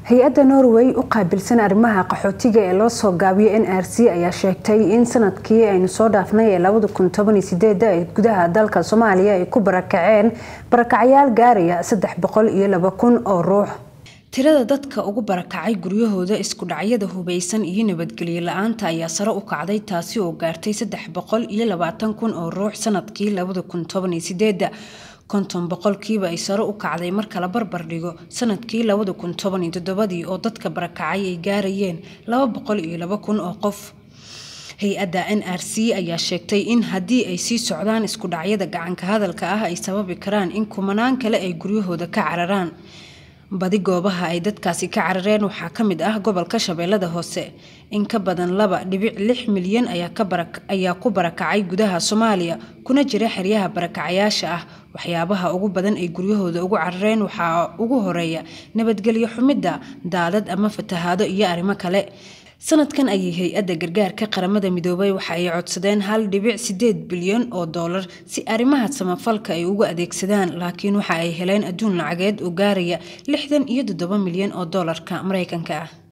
hay-adda norway u qaabilsan arrimaha qaxootiga ee loo soo gaabiyo n r c ayaa sheegtay in sanadkii aynu soo dhaafnay ee labada kun toban iyo sideeda ee gudaha dalka soomaaliya ay ku barakaceen barakacyaal gaaraya saddex boqol iyo laba kun oo ruux tirada dadka ugu barakacay guryahooda isku dhacyada hubeysan iyo nabadgelyo la-aanta ayaa sare u kacday taasi oo gaartay saddex boqol iyo labaatan kun oo ruux sanadkii labada kun toban iyo sideeda konton boqolkiiba ay sare u kacday marka la barbar dhigo sanadkii labada kun toban iyo toddobadii oo dadka barakacay ay gaarayeen laba boqol iyo laba kun oo qof hay-adda n r c ayaa sheegtay in haddii ay sii socdaan isku dhacyada gacanka hadalka ah ay sababi karaan in kumanaan kale ay guryahooda ka cararaan badi goobaha ay dadkaasi ka carareen waxaa ka mid ah gobolka shabeellada hoose in ka badan laba dhibic lix milyan ayaa ku barakacay gudaha soomaaliya kuna jira xeryaha barakacayaasha ah waxyaabaha ugu badan ay guryahooda ugu carareen waxaa ugu horeeya nabadgelyo xumidda daadad ama fatahaado iyo arrimo kale sanadkan ayay hay-adda gargaarka qaramada midoobay waxa ay codsadeen hal dhibic sideed bilyan oo doolar si arrimaha samafalka ay ugu adeegsadaan laakiin waxa ay heleen adduun lacageed oo gaaraya lixdan iyo toddoba milyan oo doolarka mareykanka ah